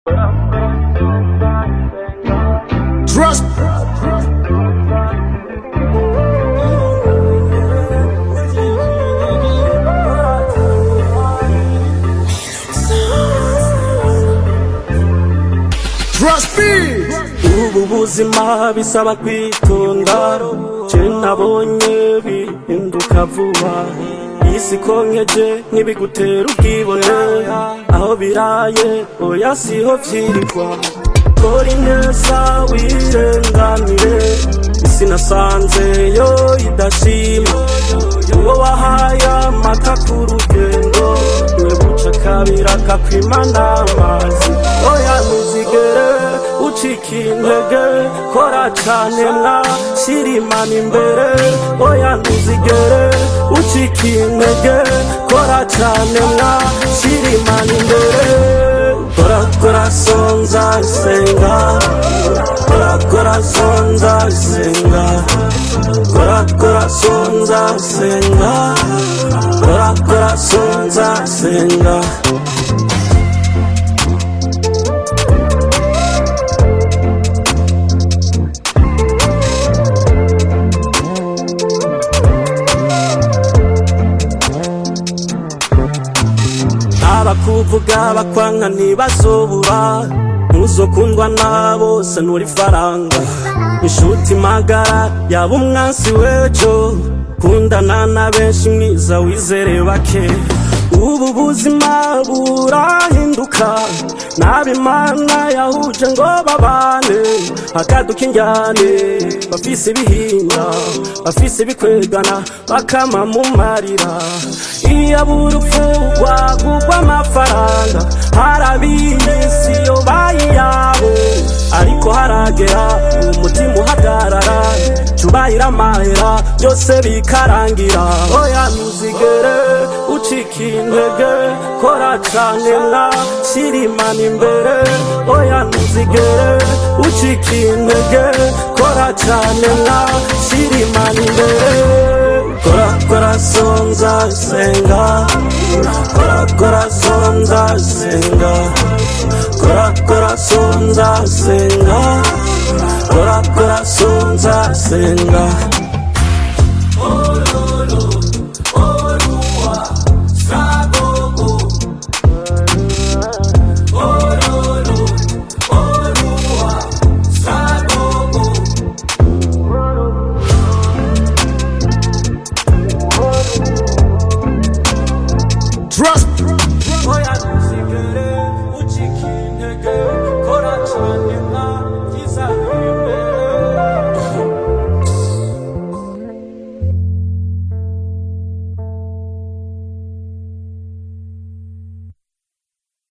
Trust. Trust me. ubu buzima bisaba kwitonda je nabonye bihinduka vuba isi konkeje ntibigutera ubwibone aho biraye oya siho vyirirwa kora ineza wirenganire isi nasanze yo idashima uwo wahaye amata ku rugendo niwe buca kabira kakwima n'amazi oya ntuzigere ucika intege kora cane mwa shira imana imbere oya ntuzigere ucika intege kora cane mwa shira imana imbere kora kora sonza senga kora kora sonza senga kora kora sonza senga kora kora sonza senga abakuvuga bakwanka ntibazobura ntuzokundwa na bose nturi faranga inshuti magara yaba umwansi w'ejo kundana na benshi mwiza wizere bake ubu buzima burahinduka n'abimana yahuje ngo babane hakaduka injyane bafise ibihinda bafise ibikwegana bakama mu marira iyo burupfu rwagugwa amafaranga harabiyisi yo bayiyabo ariko haragera umutima uhagarara cubahira amahera byose bikarangira oya ntuzigere ucika intege kora cane mwa shira imana imbere oya ntuzigere ucika intege kora cane mwa shira imana imbere kora kora sonza senga kora kora sonza senga kora kora sonza senga kora kora sonza senga